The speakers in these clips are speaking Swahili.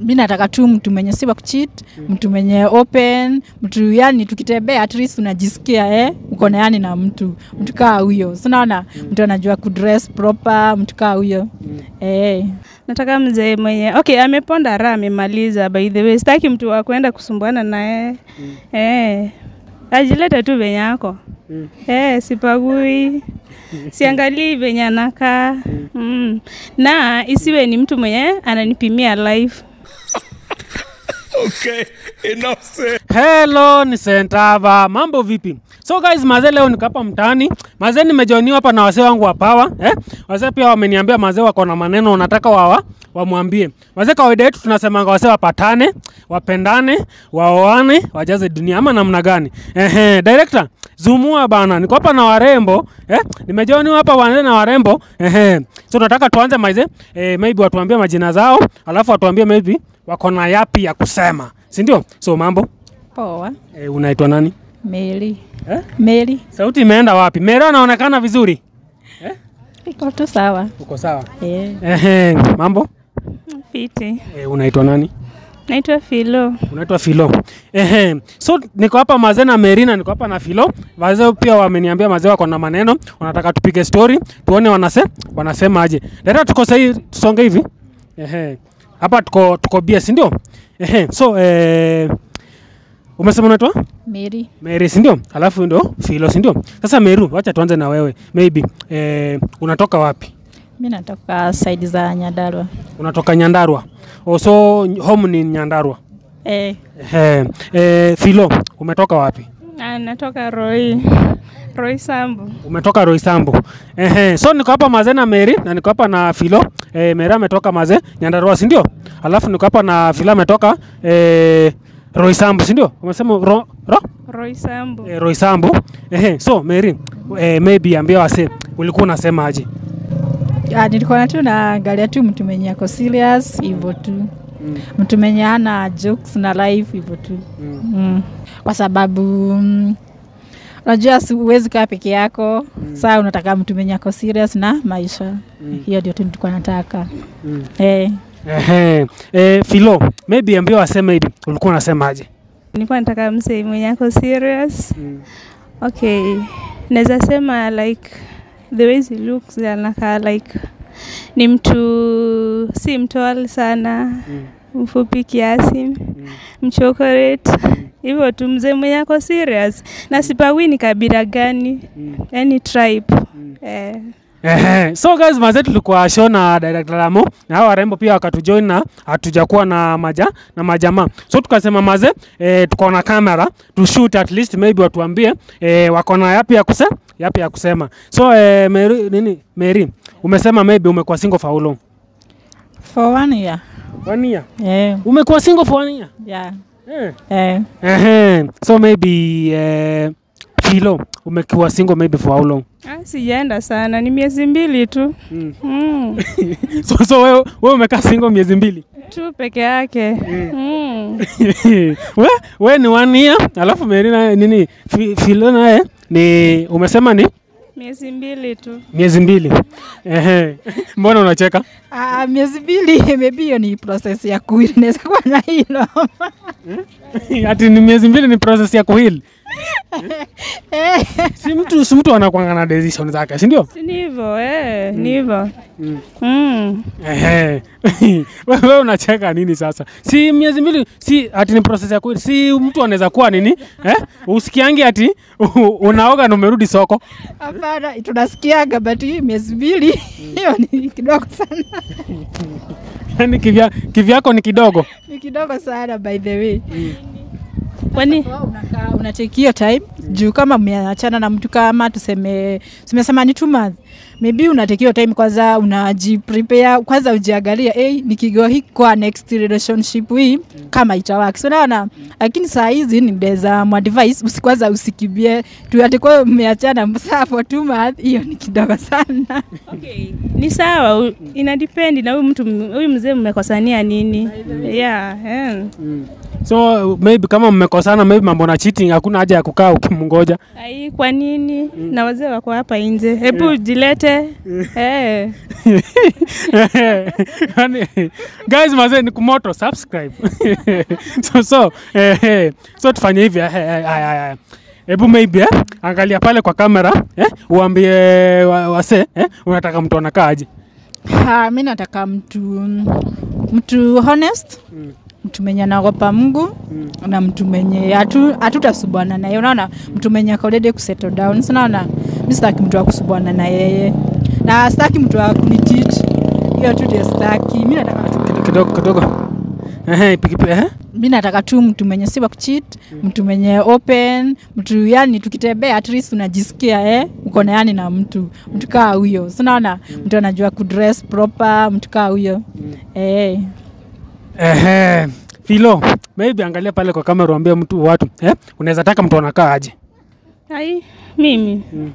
mi nataka tu mtu mwenye si wa kucheat mtu mwenye open mtu yani tukitembea at least unajisikia eh, uko na yani na mtu mtu kaa huyo sinaona mtu anajua kudress proper mtu kaa huyo eh. nataka mzee mwenye okay ameponda raha amemaliza by the way sitaki mtu wa kwenda kusumbuana naye eh ajilete tu venye ako eh sipagui siangalii venye anakaa mm. na isiwe ni mtu mwenye ananipimia life Hello, ni Sentava. Mambo vipi? So guys, mazee leo niko hapa mtaani. Mazee nimejoiniwa hapa na wazee wangu wa power, eh? Wazee pia wameniambia mazee wako na maneno wanataka wawa wamwambie. Wazee kawaida yetu tunasemanga wazee wapatane, wapendane, waoane, wajaze dunia ama namna gani? Ehe, director, zumua bana. Niko hapa na warembo, eh? Nimejoiniwa hapa wazee na warembo. Ehe. So nataka tuanze mazee, eh, maybe watuambie majina zao, alafu watuambie maybe wako na yapi ya kusema. Si ndio? So mambo? poa E, unaitwa nani? meli Eh? meli Sauti imeenda wapi? Mera anaonekana vizuri. iko tu sawa Uko sawa? eh. Ehe, mambo? fiti E, unaitwa nani? naitwa filo Unaitwa Filo. Ehe. So niko hapa mazee na Merina, niko hapa na Filo. Wazee pia wameniambia mazee wako na maneno, wanataka tupige story, tuone wanase wanasema aje. Dada tuko sahi tusonge hivi. Ehe. Hapa tuko tuko bia, si ndio? Ehe. So eh umesema unaitwa? meli Mary si ndio? Alafu ndo Filo si ndio? Sasa Meru, wacha tuanze na wewe. Maybe eh, unatoka wapi? mi natoka saidi za nyadarwa Unatoka Nyandarua. Oh, so home ni Nyandarua. eh. Eh, eh, Filo, umetoka wapi? Ah, natoka roi roi sambu Umetoka Roysambu. Ehe, so niko hapa mazee na Mary na niko hapa na Filo. Eh, Mary ametoka mazee Nyandarua si ndio? Alafu niko hapa na Filo ametoka eh, Roysambu si ndio? Umesema ro, ro? roi sambu Eh, Roysambu. Ehe, so Mary, eh, maybe ambia wase ulikuwa unasema aje? Ah, nilikuwa na tu naangalia tu mtu mwenye ako serious hivyo tu Mm. mtu mwenye ana jokes na life hivyo tu Mm. mm. kwa sababu mm, unajua si- huwezi kaa peke yako mm. saa unataka mtu mwenye ako serious na maisha Mm. hiyo ndio tu nilikuwa nataka Mm. eh. Ehe, eh, Filo, maybe ambia waseme hivi, ulikuwa unasemaje? nilikuwa nataka msee mwenye ako serious okay naweza sema like the way he looks anakaa like ni mtu si mtol sana mfupi kiasi mchokorate hivyo tu mzee mwenye ako serious na sipagui ni kabila gani yani tribe eh. Ehe, so guys mazee tulikuwa show na director Ramo na hao warembo pia wakatujoin na hatujakuwa na maja na majamaa so tukasema mazee eh, tuko na kamera to shoot at least maybe watuambie eh, wako na yapi ya kuse yapi ya kusema so eh, Mary, nini Mary umesema maybe umekuwa single for how long for one year one year eh. umekuwa single for one year yeah. eh. eh. Ehe, so maybe eh, Filo umekuwa single maybe for how long ah, sijaenda sana ni miezi mbili tu mm. mm. so, so wewe wewe umekaa single miezi mbili tu peke yake mm. we, we ni one year alafu Mary naye nini Fi- Filo naye ni umesema ni miezi mbili tu miezi mbili Ehe. mbona unacheka Ah, miezi mbili maybe hiyo ni process ya kuili naweza kuwa na hilo ati ni miezi mbili ni process ya kuhili eh. si mtu si mtu anakwanga na decision zake si ndio Si ni hivyo eh, ni hivyo Mm. mm. Ehe. wewe unacheka nini sasa si miezi mbili si ati ni process ya kuhili si mtu anaweza kuwa nini eh? usikiangi ati u- unaoga na umerudi soko Hapana, tunasikiaga but hii miezi mbili hiyo ni kidogo sana, yani kivya, kivyako ni kidogo ni kidogo sana by the way. kwani So, unakaa unatake hiyo time juu kama mmeachana na mtu kama tuseme tumesema ni two month maybe unatake hiyo time kwanza unajiprepare kwanza ujiangalia hey, nikigo hii kwa next relationship hii kama itawaki so naona lakini saa hizi ni mdeza mwadvice usikwanza usikibie tu ati kwa mmeachana saa for two month hiyo ni kidogo sana okay. ni sawa u- ina depend na huyu mtu huyu mzee mmekosania nini yeah, eh. so maybe kama mmekosana maybe mambo na cheating hakuna haja ya kukaa ukimngoja ai kwa nini na wazee wako hapa nje hebu jilete wajilete eh. Yaani, guys mazee ni kumoto subscribe so so eh, eh, so tufanye hivi eh, eh, eh, eh, hebu maybe eh, angalia pale kwa kamera eh, uambie wa- wase eh, unataka mtu anakaaje Ha, mi nataka mtu mtu honest Mm. mtu mwenye anaogopa Mungu Mm. na mtu mwenye hatu- hatutasubwana naye unaona mtu mwenye ako ready kusettle down sinaona mi sitaki mtu wa kusubwana na yeye na sitaki mtu wa kunitit hiyo tu ndio sitaki mi nataka tu kidogo kidogo Ehe, pikipiki eh? mi nataka tu mtu mwenye si wa kuchit mtu mwenye open mtu yani tukitembea at least unajisikia eh, uko na yani na mtu mtu kaa huyo sinaona mtu anajua kudress proper mtu kaa huyo eh. Ehe, Filo, maybe angalia pale kwa kamera uambie mtu watu eh? unaweza taka mtu anakaa aje ai mimi Mm.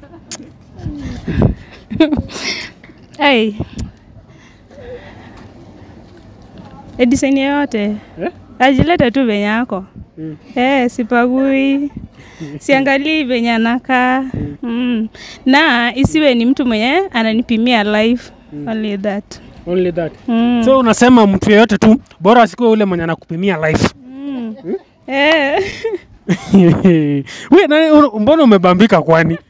ai E design yoyote Eh? ajilete tu venye ako Mm. eh, sipagui siangalii venye anakaa mm. na isiwe ni mtu mwenye ananipimia life only that Only that. mm. So unasema mtu yeyote tu bora asikuwe ule mwenye anakupimia life. mm. eh. We, nani, un- mbona umebambika kwani?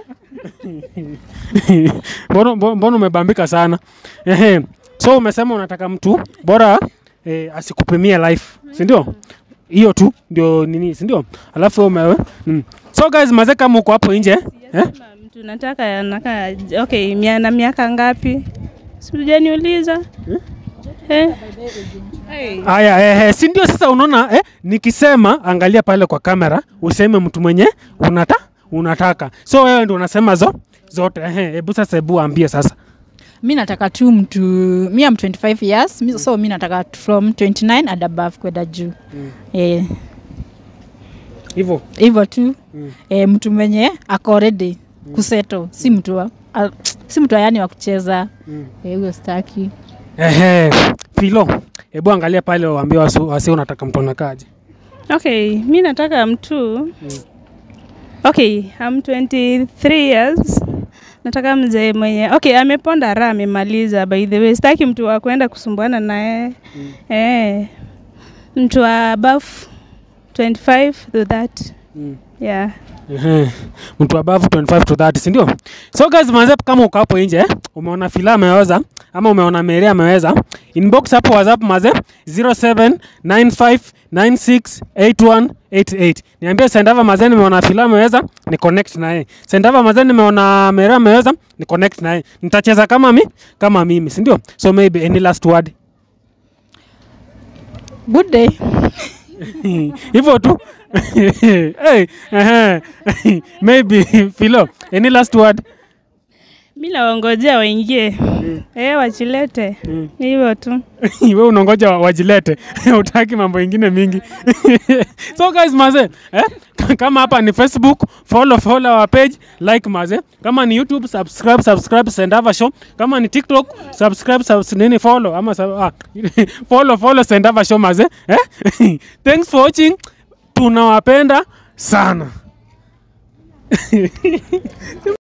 mbona, mbona mbona umebambika sana? Ehe. So umesema unataka mtu bora eh, asikupimie life, si ndio? Hiyo tu ndio nini, si ndio? Alafu wewe umewe. Mm. So guys, mazee kama uko hapo nje, eh? Sema mtu nataka anakaa okay, mia na miaka ngapi? Sijaniuliza eh? Hey. Aya, eh, si ndio sasa unaona eh, nikisema angalia pale kwa kamera useme mtu mwenye unata unataka. So wewe ndio unasema zo zote. Ehe, hebu sasa hebu ambie sasa. mi nataka tu mtu mi am 25 years mi, so mi nataka tu from 29 and above kwenda juu Mm. eh, Hivyo. hivyo tu Mm. eh, mtu mwenye ako ready kuseto si mtu wa, al, si mtu wa yani wa kucheza Mm. eh, huyo staki Ehe, Filo, hebu angalia pale waambie wasi, wasi unataka mtu anakaje. Okay, mi nataka mtu okay, I'm 23 years. Nataka mzee mwenye okay, ameponda raha, amemaliza. By the way, sitaki mtu wa kwenda kusumbuana naye Mm. eh, mtu wa above 25 to that Mm. yeah. Ehe, mtu above 25 to 30 si ndio? So guys, manze kama uko hapo nje eh, umeona Fila ameweza ama umeona Mary ameweza, inbox hapo WhatsApp maze 0795968188. Niambie Sendava maze nimeona Fila ameweza, ni connect naye. Sendava maze nimeona Mary ameweza, ni connect naye. Nitacheza kama mi kama mimi, si ndio? So maybe any last word. good day hivyo tu hey, ehe. maybe Filo, any last word? Mi nawangojea waingie eh, wachilete Mm. Ni hivyo tu. we unangoja wa- wajilete utaki mambo ingine mingi so guys maze eh? kama hapa ni facebook follow follow our page like maze kama ni youtube subscribe subscribe sendava show kama ni tiktok subscribe subs nini follow ama sub, ah, follow follow sendava show maze eh? thanks for watching tunawapenda sana